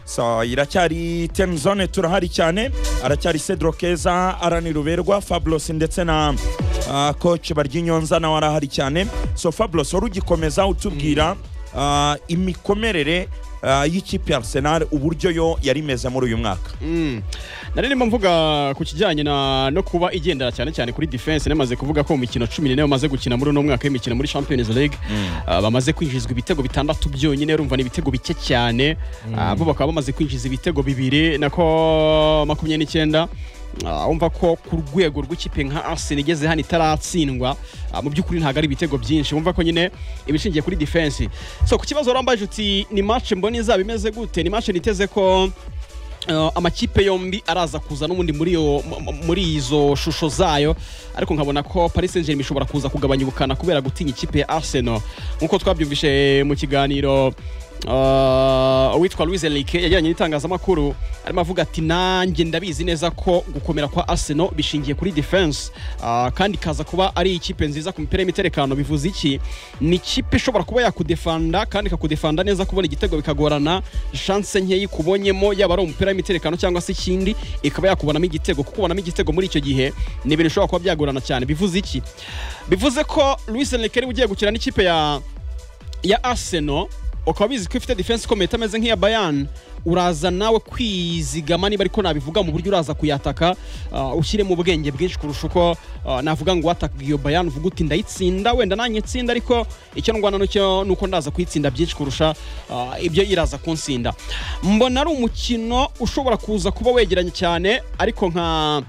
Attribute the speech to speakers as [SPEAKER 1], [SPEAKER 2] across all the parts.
[SPEAKER 1] so iracyari ten zone turahari cyane aracyari cedro keza arani ruberwa fabulosi ndetse na uh, coach baryinyonza nawe arahari cyane so fabulosi wari ugikomeza utubwira uh, imikomerere uh, y'ikipe ya arsenal uburyo yo yari imeze muri uyu mwaka
[SPEAKER 2] nari ndimo mvuga ku kijyanye na no kuba igendera cyane cyane kuri defense namaze kuvuga ko mu mikino cumi n'ine bamaze gukina muri uno mwaka w'imikino muri champions league ah, bamaze kwinjizwa ibitego bitandatu byonyine urumva ni ibitego bike cyane Ah, bo bakaba bamaze kwinjiza ibitego bibiri nako makumyabiri n'icyenda Ah, umva ko ku rwego rw'ikipe nka Arsenal igeze hano itaratsindwa ah, mu by'ukuri ntabwo ari ibitego byinshi umva ko nyine ibishingiye kuri defense so ku kibazo warambaje uti ni match mbona izaba imeze gute ni match niteze ko Uh, amakipe yombi araza kuza n'ubundi muri iyo- mu- mu- muri izo shusho zayo ariko nkabona ko paris saint germain ishobora kuza kugabanya ubukana kubera gutinya ikipe ya arsenal nk'uko twabyumvishe mu kiganiro uh, uwitwa louise enrique yajyanye n'itangazamakuru arimo avuga ati nanjye ndabizi neza ko gukomera kwa arsenal bishingiye kuri defense uh, kandi ikaza kuba ari ikipe nziza ku mipira y'imiterekano bivuze iki ni ikipe ishobora kuba yakudefanda kandi ikakudefanda neza kubona igitego bikagorana shanse nkeya ikubonyemo yaba ari umupira w'imiterekano cyangwa se ikindi ikaba yakubonamo igitego kuko ubonamo igitego muri icyo gihe ni ibintu bishobora kuba byagorana cyane bivuze iki bivuze ko Luis Enrique ariwe ugiye gukina n'ikipe ya ya Arsenal ukaba bizi ko ifite defense ikomeye itameze nk'iya Bayern uraza nawe kwizigama niba ariko nabivuga mu buryo uraza kuyataka uh, ushyiremo ubwenge bwinshi kurusha uko uh, navuga ngo wataka iyo Bayern uvuga uti ndayitsinda wenda nanjye itsinda ariko icyo ndwana nuko nuko ndaza kuyitsinda byinshi kurusha uh, ibyo iraza kunsinda mbona ari umukino ushobora kuza kuba wegeranye cyane ariko nka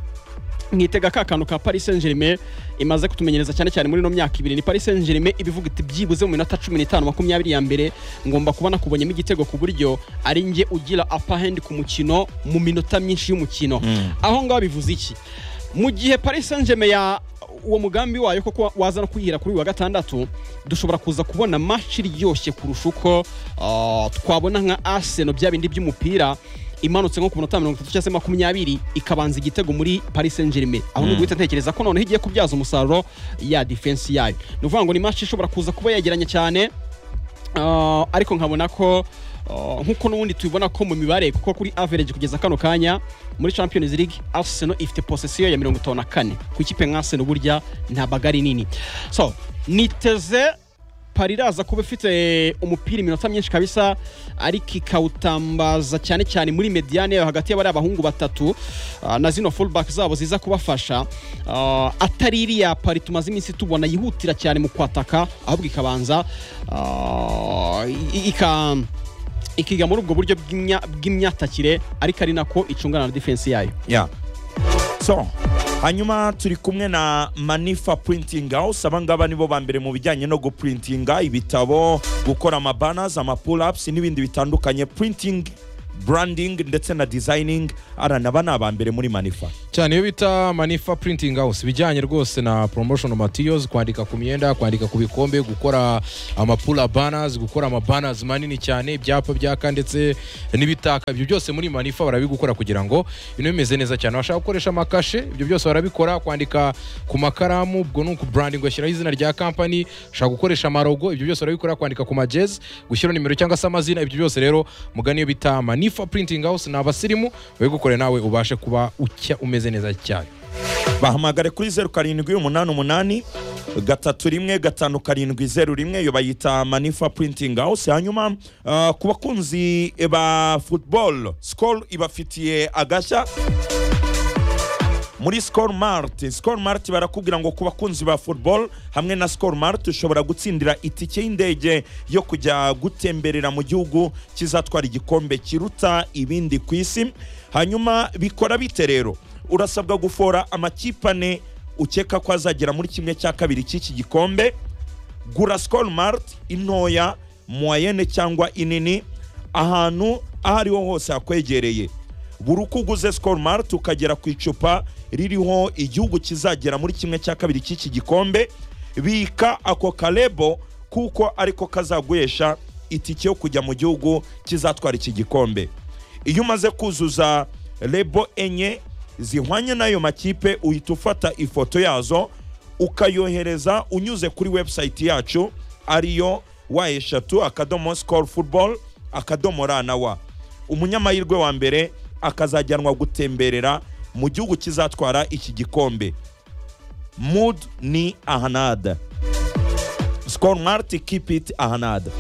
[SPEAKER 2] nkitega ka kantu ka paris saint germain imaze kutumenyereza cyane cyane muri ino myaka ibiri ni paris saint germain ibivuga iti byibuze mu minota cumi n'itanu makumyabiri ya mbere ngomba kuba nakubonyemo igitego ku buryo ari njye ugira upper hand ku mukino mu minota myinshi y'umukino aho ngaho bivuze iki mu gihe paris saint germain ya uwo mugambi wayo koko waza no kuyihira kuri uyu wa gatandatu dushobora kuza kubona match iryoshye kurusha uko ah, twabona nka arsenal bya bindi by'umupira imanutse nko ku minota mirongo itatu cyangwa se makumyabiri ikabanza igitego muri paris saint germain aho ni guhita ntekereza ko noneho igiye kubyaza umusaruro ya defense yayo ni ukuvuga ngo ni match ishobora kuza kuba yegeranye cyane Ah, ariko nkabona ko ah, nk'uko n'ubundi tubibona ko mu mibare kuko kuri average kugeza kano kanya muri champions league arsenal ifite possession ya mirongo itanu na kane ku ikipe nka arsenal burya ntabwo ari nini so niteze pariraza kuba ifite umupira iminota myinshi kabisa ariko ikawutambaza cyane cyane muri mediane yayo hagati y'abari abahungu batatu ah, na zino fullback zabo ziza kubafasha Ah, atari iriya pari tumaze iminsi tubona yihutira cyane mu kwataka ahubwo ikabanza ah, i- ika ikiga muri ubwo buryo bw'imya- bw'imyatakire ariko ari nako icungana na defense yayo
[SPEAKER 1] yeah. so hanyuma turi kumwe na manifa printing house aba ngaba nibo ba mbere mu bijyanye no guprintinga ibitabo gukora amabanners amapull-ups n'ibindi bitandukanye printing branding ndetse na designing arana aba ni aba mbere muri manifa
[SPEAKER 3] cyane iyo bita manifa printing house bijyanye rwose na promotion materials kwandika ku myenda kwandika ku bikombe gukora amapula banners gukora amabanners manini cyane ibyapa byaka ndetse n'ibitaka ibyo byose muri manifa barabigukora kugira ngo ibintu bimeze neza cyane bashaka gukoresha amakashe ibyo byose barabikora kwandika ku makaramu ubwo ni ukubranding ugashyiraho izina rya company ushaka gukoresha amarogo ibyo byose barabikora kwandika ku majezi gushyiraho nimero cyangwa se amazina ibyo byose rero mugani iyo bita manifa printing house ni abasirimu babigukore nawe ubashe kuba ucya umeze neza cyane
[SPEAKER 1] bahamagare kuri zeru karindwi umunani umunani gatatu rimwe gatanu karindwi zeru rimwe iyo bayita manifa printing house hanyuma uh, ku bakunzi ba football skol ibafitiye agashya muri skol mart skol mart barakubwira ngo ku bakunzi ba football hamwe na skol mart ushobora gutsindira itike y'indege yo kujya gutemberera mu gihugu kizatwara igikombe kiruta ibindi ku isi hanyuma bikora bite rero urasabwa gufora amakipe ane ukeka ko azagera muri kimwe cya kabiri cy'iki gikombe gura skol mart intoya moyenne cyangwa inini ahantu aho ariho hose hakwegereye buri uko uguze skol mart ukagera ku icupa ririho igihugu kizagera muri kimwe cya kabiri cy'iki gikombe bika ako karebo kuko ariko kazaguhesha itike yo kujya mu gihugu kizatwara iki gikombe iyo umaze kuzuza rebo enye zihwanye n'ayo makipe uhita ufata ifoto yazo ukayohereza unyuze kuri website yacu ariyo wa eshatu akadomo sikoro futuboro akadomo ra na wa umunyamahirwe wa mbere akazajyanwa gutemberera mu gihugu kizatwara iki gikombe mood ni ahanada sikoro mariti kipi iti ahanada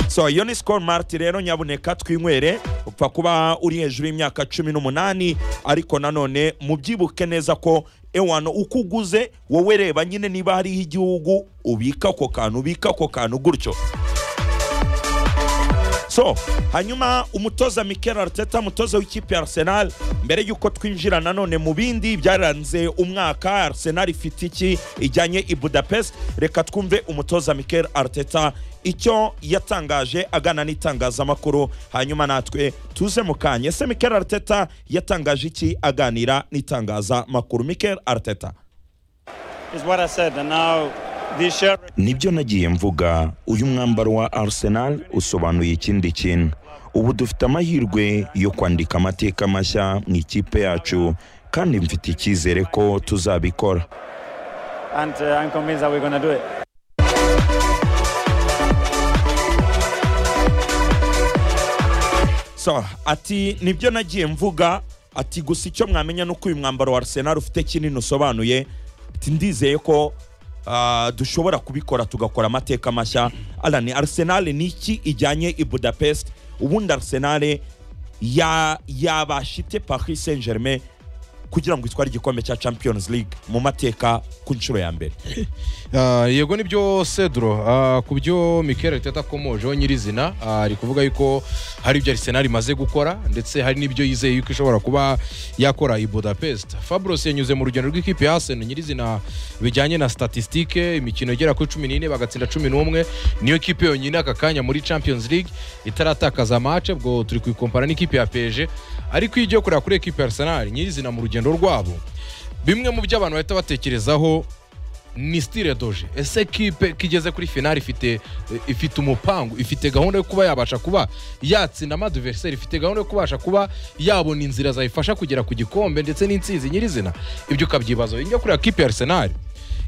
[SPEAKER 1] so iyo ni sikoro mariti rero nyabuneka twinywere upfa kuba uri hejuru y'imyaka cumi n'umunani ariko nanone mubyibuke neza ko ewano uko uguze wowe reba nyine niba hariho igihugu ubika ako kantu ubika ako kantu gutyo so hanyuma umutoza mikel arteta umutoza w'ikipe ya arsenal mbere y'uko twinjira nanone mu bindi byaranze umwaka arsenal ifite iki ijyanye i budapest reka twumve umutoza mikel arteta icyo yatangaje agana n'itangazamakuru hanyuma natwe tuze mu kanya ese mikel arteta yatangaje iki aganira n'itangazamakuru mikel arteta
[SPEAKER 4] is what I said, and now this shirt
[SPEAKER 1] nibyo nagiye mvuga uyu mwambaro wa arsenal usobanuye ikindi kintu ubu dufite amahirwe yo kwandika amateka mashya mu ikipe yacu kandi mfite icyizere ko tuzabikora
[SPEAKER 4] and uh, I'm convinced that we're going to do it.
[SPEAKER 1] so ati nibyo nagiye mvuga ati gusa icyo mwamenya ni uko uyu mwambaro wa arsenal ufite kinini usobanuye ati ndizeye ko ah, dushobora kubikora tugakora amateka mashya arani arsenal ni iki ijyanye i budapest ubundi arsenal ya- yabasha ite paris saint germain kugira ngo itware igikombe cya champions league mu mateka ku nshuro ya mbere
[SPEAKER 3] Ah, yego nibyo sedro Ah, ku byo mikel arteta akomojeho nyirizina ah, ari kuvuga yuko hari ibyo arsenal imaze gukora ndetse hari n'ibyo yizeye yuko ishobora kuba yakora i budapest fabros yanyuze mu rugendo rw'ikipe ya arsenal nyirizina bijyanye na statistique imikino igera kuri cumi n'ine bagatsinda cumi n'umwe niyo kipe yonyine aka kanya muri champions league itaratakaza amace ubwo turi kuyikompara n'ikipe ya pg ariko iyo ugiye kureba kuri ekipe ya arsenal nyirizina mu rugendo rwabo bimwe mu byo abantu bahita batekerezaho ni stile doje ese kipe kigeze kuri finali ifite ifite umupangu ifite gahunda yo kuba yabasha kuba yatsinda amadiveriseri ifite gahunda yo kubasha kuba yabona inzira zayifasha kugera ku gikombe ndetse n'insinzi nyirizina ibyo ukabyibaza iyo njya kureba kipe ya arsenal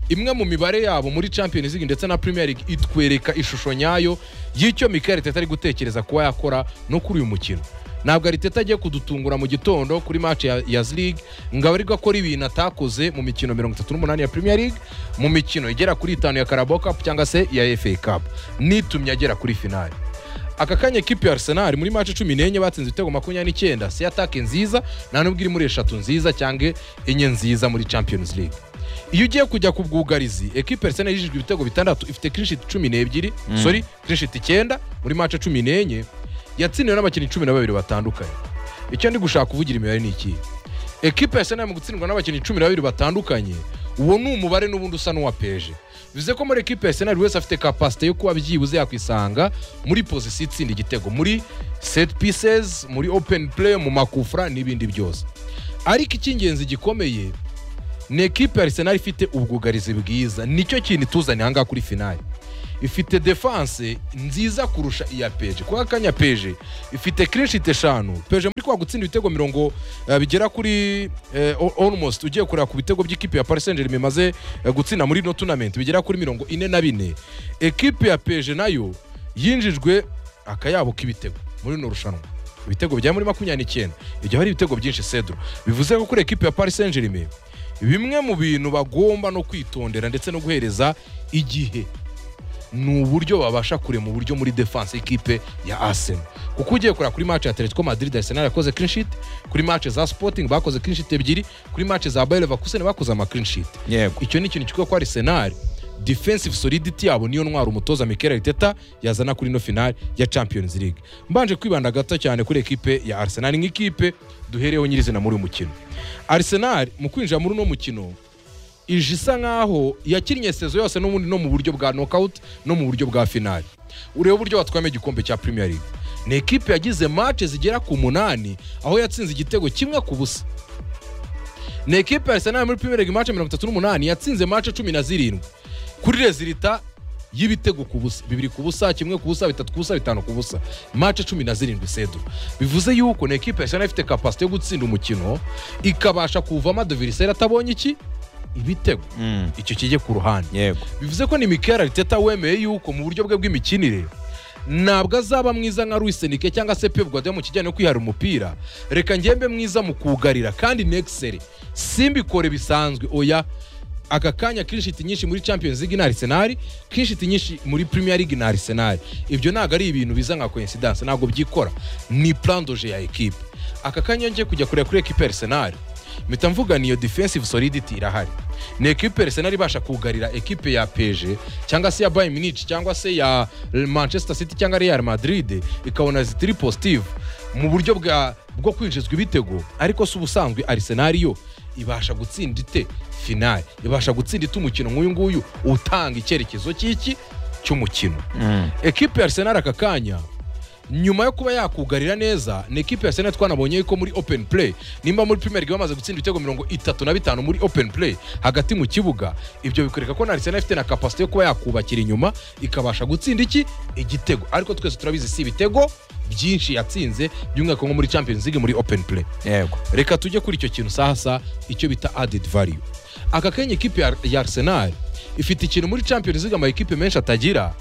[SPEAKER 3] imwe mu mibare yabo muri champions league ndetse na premier league itwereka ishusho nyayo y'icyo mikel arteta ari gutekereza kuba yakora no kuri uyu mukino ntabwo ariteta agiye kudutungura mu gitondo kuri match ya, ya league ngo aba ariko akora ibintu atakoze mu mikino 38 ya premier league mu mikino igera kuri itanu ya carabao cup cyangwa se ya fa cup nitumye agera kuri finali aka kanya ekipi ya arsenal muri match cumi n'enye batsinze ibitego makumyabiri n'icyenda si atake nziza nta nubwo iri muri eshatu nziza cyangwa enye nziza muri champions league iyo ugiye kujya ku bwugarizi ekipe arsenal yijijwe ibitego bitandatu ifite kirishiti cumi n'ebyiri sorry kirishiti icyenda muri match cumi n'enye yatsindiwe n'abakinnyi cumi na babiri batandukanye icyo ndi gushaka kuvugira imibare ni iki ekipe ya senal mu gutsindwa n'abakinnyi cumi na babiri batandukanye uwo ni umubare n'ubundi usa n'uwa peje bivuze ko muri ekipe ya senal wese afite kapasite yo kuba byibuze yakwisanga muri pozisiyo itsinda igitego muri set pieces muri open play mu makufra n'ibindi byose ariko icy'ingenzi gikomeye ni ekipe ya arsenal ifite ubwugarizi bwiza nicyo kintu ituzaniye ahangaha kuri finali ifite defanse nziza kurusha iya peje kwa kanya peje ifite kirishite eshanu peje muri kwa gutsinda ibitego mirongo eh, bigera kuri eh, al- almost ugiye kureba ku bitego by'ikipe ya paris saint germain imaze eh, gutsinda muri no tournament bigera kuri mirongo ine na bine ekipe ya peje nayo yinjijwe akayabo k'ibitego muri rino rushanwa ibitego bya muri makumyabiri n'icyenda ibyo hari ibitego byinshi sedro bivuze ko kuri ekipe ya paris saint germain bimwe mu bintu bagomba no kwitondera ndetse no guhereza igihe ni uburyo babasha kurema uburyo muri defense y'ikipe ya Arsenal kuko ugiye kureba kuri match ya Atletico Madrid Arsenal yakoze clean sheet kuri match za Sporting bakoze clean sheet ebyiri kuri match za Bayer Leverkusen bakoze ama clean sheet
[SPEAKER 1] yego
[SPEAKER 3] icyo ni ikintu kivuga ko Arsenal defensive solidity yabo niyo ntwara umutoza Mikel Arteta yazana kuri no final ya Champions League mbanje kwibanda gato cyane kuri ekipe ya Arsenal nk'ikipe duhereyeho nyirizina muri uyu mukino Arsenal mu kwinjira muri uno mukino ije isa nkaho yakinnye sezo yose n'ubundi no mu buryo bwa knockout no mu buryo bwa finali urebe uburyo batwayemo igikombe cya Premier League ni ekipe yagize match zigera ku munani aho yatsinze igitego kimwe ku busa ni ekipe ya Arsenal muri Premier League match mirongo itatu n'umunani yatsinze match cumi na zirindwi kuri rezilita y'ibitego ku busa bibiri ku busa kimwe ku busa bitatu ku busa bitanu ku busa mace cumi na zirindwi sedo bivuze yuko ni ekipe yasana ifite kapasite yo gutsinda umukino ikabasha kuvamo adoviriseri atabonye iki ibitego icyo kijye ku ruhande
[SPEAKER 1] yego
[SPEAKER 3] bivuze ko ni mikel ariteta wemeye yuko mu buryo bwe bw'imikinire ntabwo azaba mwiza nka Luis Enrique cyangwa se Pep Guardiola mu kijyanye no kwihara umupira reka ngembe mwiza mu kugarira kandi nexere simbikore bisanzwe oya aka kanya kirishiti nyinshi muri champions league na arsenal kirishiti nyinshi muri premier league na arsenal ibyo ntabwo ari ibintu biza nka coincidence ntabwo byikora ni plan doje ya equipe aka kanya ngiye kujya kureba kuri equipe ya arsenal mpita mvuga niyo defensive solidity irahari ni ekipe ya arsenal ibasha kugarira ekipe ya pg cyangwa se ya bayern munich cyangwa se ya manchester city cyangwa real madrid ikabona zitiri positive mu buryo bwa bwo kwinjizwa ibitego ariko si ubusanzwe arsenal yo ibasha gutsinda ite finale ibasha gutsinda ite umukino nk'uyu nguyu utanga icyerekezo cy'iki cy'umukino ekipe ya arsenal aka kanya nyuma yo kuba yakugarira neza ni ekipe ya senate twanabonye ko muri open play nimba muri premier league bamaze gutsinda ibitego mirongo itatu na bitanu muri open play hagati mu kibuga ibyo bikwereka ko na arsenal ifite na kapasite yo kuba yakubakira inyuma ikabasha gutsinda iki igitego ariko twese turabizi si ibitego byinshi yatsinze by'umwihariko nko muri champions league muri open play
[SPEAKER 1] yego
[SPEAKER 3] reka tujye kuri icyo kintu sasa icyo bita added value aka kanya ikipe ya- ya arsenal ifite ikintu muri champions league amakipe menshi atagira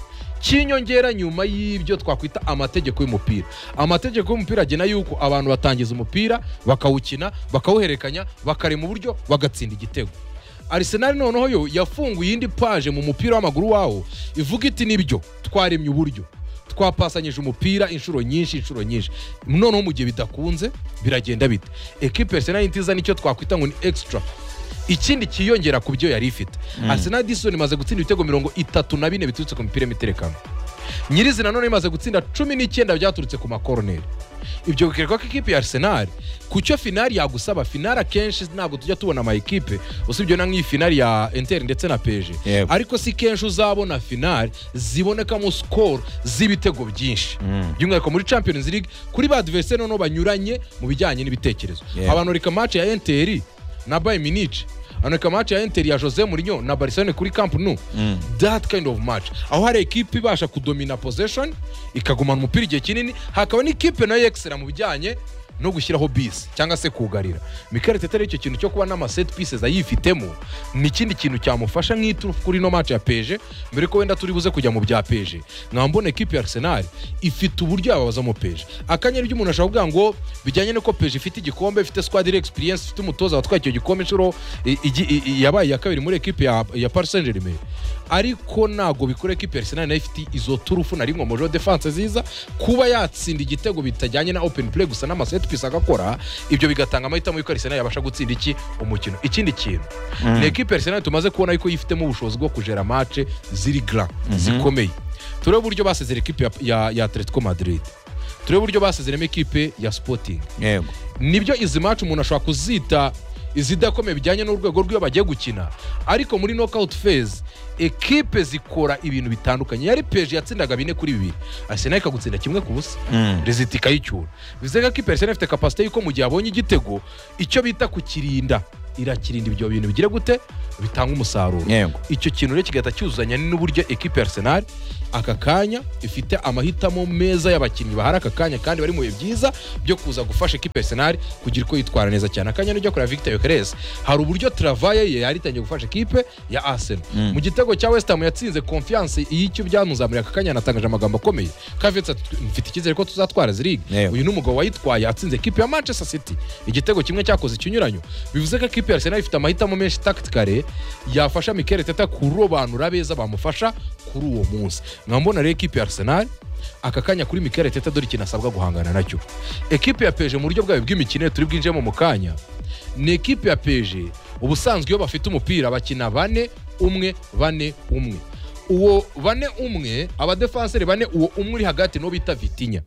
[SPEAKER 3] cy'inyongera nyuma y'ibyo twakwita amategeko y'umupira amategeko y'umupira agena yuko abantu batangiza umupira bakawukina bakawuhererekanya bakarema uburyo bagatsinda igitego Arsenal noneho yo yafunguye indi paje mu mupira w'amaguru wawo ivuga iti nibyo twaremye uburyo twapasanyije umupira inshuro nyinshi inshuro nyinshi noneho mu gihe bidakunze biragenda bite ekipe ya Arsenal ntiza nicyo twakwita ngo ni extra ikindi cyiyongera ku byo yari ifite Arsenal disoni imaze gutsinda ibitego mirongo itatu na bine biturutse ku mipira y'imiterekano nyirizina none imaze gutsinda cumi n'icyenda byaturutse ku makoroneri ibyo bikwereka ko ikipe ya arsenal ku cyo finari yagusaba finari akenshi ntabwo tujya tubona ama ekipe usibye na nk'iyi finari ya inter ndetse na peje
[SPEAKER 1] Yego.
[SPEAKER 3] ariko si kenshi uzabona finari zibonekamo sikoro z'ibitego byinshi by'umwihariko muri champions league kuri ba adversaire noneho banyuranye mu bijyanye n'ibitekerezo
[SPEAKER 1] Yego.
[SPEAKER 3] abanurika match ya enteri na bayern munich anurika match ya enteri ya jose mourinho na barcelone kuri camp nou that kind of match aho hari ekipe ibasha kudomina possession ikagumana umupira igihe kinini hakaba n'ikipe nayo yexera mu bijyanye no gushyiraho bisi cyangwa se kugarira Mikel Arteta rero icyo kintu cyo kuba n'ama set pieces ayifitemo ni ikindi kintu cyamufasha nk'iturufu kuri ino match ya peje mbere ko wenda turi buze kujya mu bya peje nkaba mbona ekipe ya arsenal ifite uburyo yababazamo peje akanyeri by'umuntu ashobora kuvuga ngo bijyanye n'uko peje ifite igikombe ifite squad iri experience ifite umutoza watwaye icyo gikombe inshuro i- igi- i- i- yabaye iya kabiri muri ekipe ya, ya Paris Saint Germain ariko ntabwo bikora ekipe ya Arsenal nayo ifite izo turufu na rimwe mu jo defense ziza kuba yatsinda igitego bitajyanye na open play gusa n'ama set piece agakora ibyo bigatanga amahitamo yuko Arsenal yabasha gutsinda iki umukino ikindi kintu ni ekipe ya Arsenal tumaze kubona yuko yifitemo ubushobozi bwo kujera match ziri grand zikomeye turebe uburyo basezera ekipe ya, ya, ya Atletico Madrid turebe uburyo basezeramo ekipe ya Sporting
[SPEAKER 1] yego
[SPEAKER 3] nibyo izi match umuntu ashobora kuzita izidakomeye bijyanye n'urwego rw'iyo bagiye gukina ariko muri knockout phase ekipe zikora ibintu bitandukanye yari peje yatsindaga bine kuri bibiri arsenal ikagutsinda kimwe ku busa rezita ikayicyura bivuze ko ekipe ya arsenal ifite kapasite y'uko mu gihe abonye igitego icyo bita kukirinda irakirinda ibyo bintu bigira gute bitanga umusaruro
[SPEAKER 1] yego
[SPEAKER 3] icyo kintu rero kigahita cyuzuzanya n'uburyo ekipe ya arsenal aka kanya ifite amahitamo meza y'abakinnyi bahari aka kanya kandi bari mu bihe byiza byo kuza gufasha ekipe ya arsenal kugira uko yitwara neza cyane akanya nijya kureba victor yokeres hari uburyo travaye ye yari itangiye gufasha ekipe ya arsenal mu gitego cya west ham yatsinze confiance y'icyo byamuzamuriye aka kanya yanatangaje amagambo akomeye kavetse ati mfite icyizere ko tuzatwara izi league
[SPEAKER 1] Yego.
[SPEAKER 3] uyu ni umugabo wayitwaye atsinze ekipe ya manchester city igitego kimwe cyakoze ikinyuranyo bivuze ko ekipe ya arsenal ifite amahitamo menshi tacticale yafasha mikel teta kurobanura abeza bamufasha kuri uwo munsi nkaba mbona rero ekipe ya arsenal aka kanya kuri mikel teta dore ikintu asabwa guhangana nacyo ekipe ya peje mu buryo bwayo bw'imikino turi bwinjiyemo mu kanya ni ekipe ya peje ubusanzwe iyo bafite umupira bakina bane umwe bane umwe uwo bane umwe abadefanseri bane uwo umwe uri hagati n'uwo bita vitinya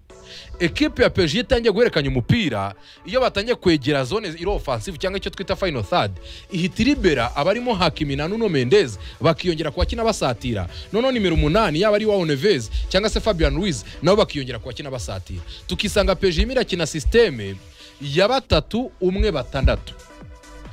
[SPEAKER 3] ekipe ya peje iyo itangiye guhererekanya umupira iyo batangiye kwegera zone iri offensive cyangwa icyo twita final third ihita iribera abarimo hakimina nuno mendez bakiyongera ku bakina basatira noneho nimero umunani yaba ari wawo neves cyangwa se fabian ruiz nabo bakiyongera ku bakina basatira tukisanga peje irimo irakina sisiteme ya batatu umwe batandatu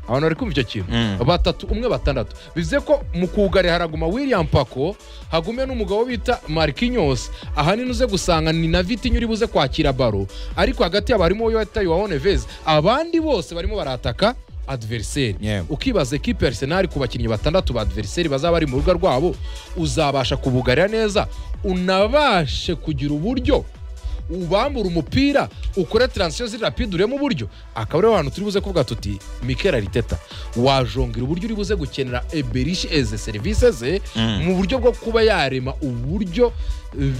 [SPEAKER 3] abantu bari kumva icyo kintu batatu umwe batandatu bivuze ko mu kugare haraguma william pako hagume n'umugabo bita markinyos ahanini uze gusanga ni na vitinya uri buze kwakira baro ariko hagati yabo harimo uwo bita yohane vez abandi bose barimo barataka adveriseri
[SPEAKER 1] Yeah.
[SPEAKER 3] ukibaza ekipe ya arsenal ku bakinnyi batandatu ba adveriseri bazaba bari mu rubuga rwabo uzabasha kubugarira neza unabashe kugira uburyo ubambura umupira ukore taransiyo ziri rapide uremo uburyo akaba ariho hantu turi buze kuvuga tuti mikera riteta wajongera uburyo uri buze gukenera eberishi eze serivisi ze mu buryo bwo kuba yarema uburyo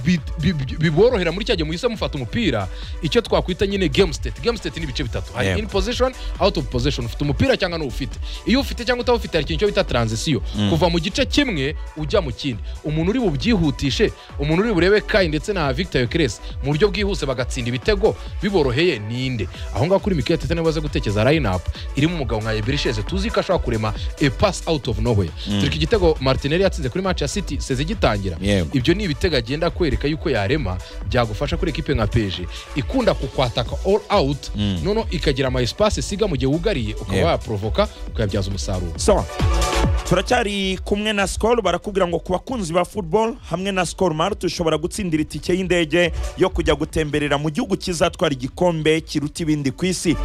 [SPEAKER 3] bi- bi- bi- biborohera muri cya gihe muhise mufata umupira icyo twakwita nyine game state game state ni ibice bitatu hari
[SPEAKER 1] Yego.
[SPEAKER 3] in position out of position ufite umupira cyangwa ntuwufite iyo ufite cyangwa utawufite hari ikintu cyo bita transition kuva mu gice kimwe ujya mu kindi umuntu uri bubyihutishe umuntu uri burebe kai ndetse na victor yokeresi mu buryo bwihuse bagatsinda ibitego biboroheye ninde aho ngaho kuri mikaya tete niba aze gutekereza line up irimo umugabo nka eberisheze tuzi ko ashobora kurema a pass out of nowhere turi ku igitego martinelli yatsinze kuri match ya city seze gitangira
[SPEAKER 1] Yego.
[SPEAKER 3] ibyo ni ibitego agenda kwereka yuko yarema byagufasha kuri ekipe nka peje ikunda kukwataka all out noneho ikagira ama espace isiga mu gihe wugariye ukaba
[SPEAKER 1] Yego.
[SPEAKER 3] wayaprovoka ukayabyaza umusaruro
[SPEAKER 1] sawa turacyari kumwe na sikoro barakubwira ngo ku bakunzi ba football hamwe na sikoro marite ushobora gutsindira itike y'indege yo kujya gutemberera mu gihugu kizatwara igikombe kiruta ibindi ku isi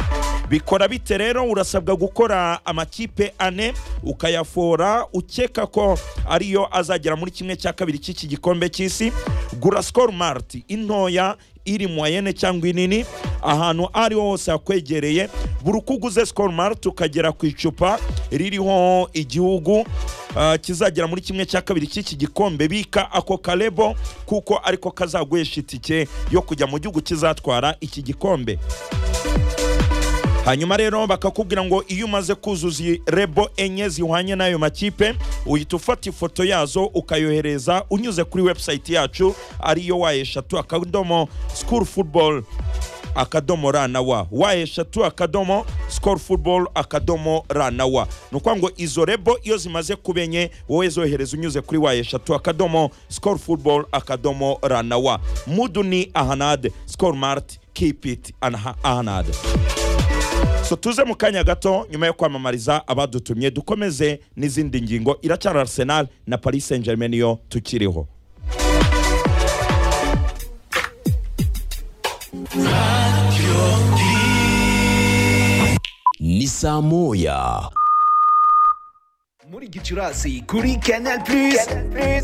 [SPEAKER 1] bikora bite rero urasabwa gukora amakipe ane ukayafora ukeka ko ariyo azagera muri kimwe cya kabiri cy'iki gikombe cy'isi gura sikoro marite intoya iri mu wayene cyangwa inini ahantu aho ariho hose hakwegereye buri uko uguze sikoro marite ukagera ku icupa ririho igihugu ah, kizagera muri kimwe cya kabiri cy'iki gikombe bika ako karebo kuko ariko kazaguhesha itike yo kujya mu gihugu kizatwara iki gikombe hanyuma rero bakakubwira ngo iyo umaze kuzuza iyi rebo enye zihwanye n'ayo makipe uhita ufata ifoto yazo ukayohereza unyuze kuri website yacu ariyo wayeshatu akadomo school football akadomo ra na wa wayeshatu akadomo school football akadomo ra na wa ni ukuvuga ngo izo rebo iyo zimaze kuba enye wowe zohereza unyuze kuri wayeshatu akadomo school football akadomo ra na wa mudu ni ahanade school mart keep it Anha- ahanade so tuze mu kanya gato nyuma yo kwamamariza abadutumye dukomeze n'izindi ngingo iracyari arsenal na paris saint germain yo tukiriho
[SPEAKER 5] ni saa moya
[SPEAKER 6] muri gicurasi kuri canal plus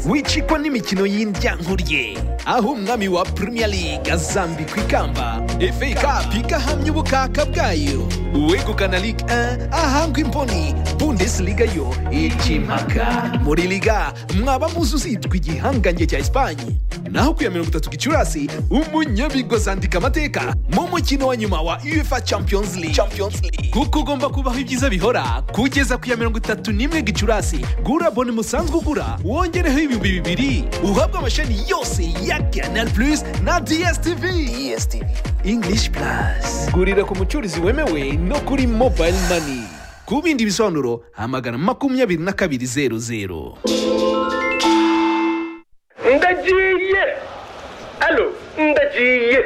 [SPEAKER 6] wicikwa n'imikino y'indyankuriye aho umwami wa premier league azambikwa ikamba fa cup igahamya ubukaka bwayo uwegukana ligue 1 ahangwa imboni bundesliga yo ikimaka muri liga mwaba muzi uzitwa igihangange cya esipanye naho ku ya mirongo itatu gicurasi umunyabigozi andika amateka mu mukino wa nyuma wa uefa champions league kuko ugomba kubaho ibyiza bihora kugeza ku ya mirongo itatu n'imwe gicurasi gura bone musanzwe ugura wongereho ibihumbi bibiri uhabwe amashami yose ya canal plus na dstv english plus gurira ku mucuruzi wemewe no kuri mobile money ku bindi bisobanuro hamagana makumyabiri na kabiri zeru zeru
[SPEAKER 7] ndagiye alo ndagiye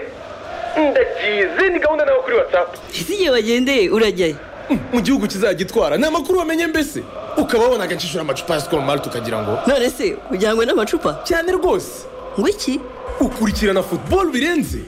[SPEAKER 7] ndagize ni gahunda nawe kuri watsapu
[SPEAKER 8] ese igihe bagendeye urajyayo
[SPEAKER 9] mu gihugu kizagitwara ni amakuru wamenye mbese ukaba wabona agacishura amacupa ya sikoro marite ukagira ngo
[SPEAKER 8] none se ujyanywe n'amacupa
[SPEAKER 9] cyane rwose
[SPEAKER 8] ngo iki
[SPEAKER 9] ukurikirana futuboro birenze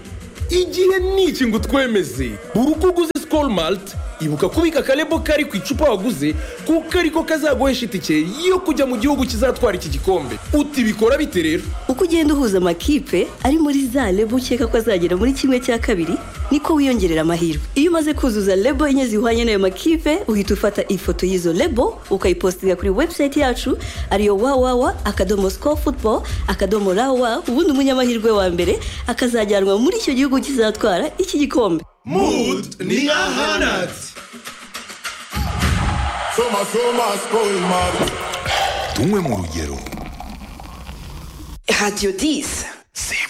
[SPEAKER 9] igihe ni iki ngo utwemeze buri uko uguze sikoro marite ibuka kubika akarebo kari ku icupa waguze kuko ariko kazaguhesha itike yo kujya mu gihugu kizatwara iki gikombe uti bikora bite rero
[SPEAKER 8] uko ugenda uhuza amakipe ari muri za lebo ukeka ko azagera muri kimwe cya kabiri niko wiyongerera amahirwe iyo umaze kuzuza lebo enye zihwanye n'ayo makipe uhita ufata ifoto y'izo lebo ukayipositinga kuri webusayiti yacu ariyo wawawa akadomo sikoru futuboro akadomo rawa ubundi umunyamahirwe wa mbere akazajyanwa muri icyo gihugu kizatwara iki gikombe
[SPEAKER 9] mudu ni nka hanati
[SPEAKER 10] Radiyo disi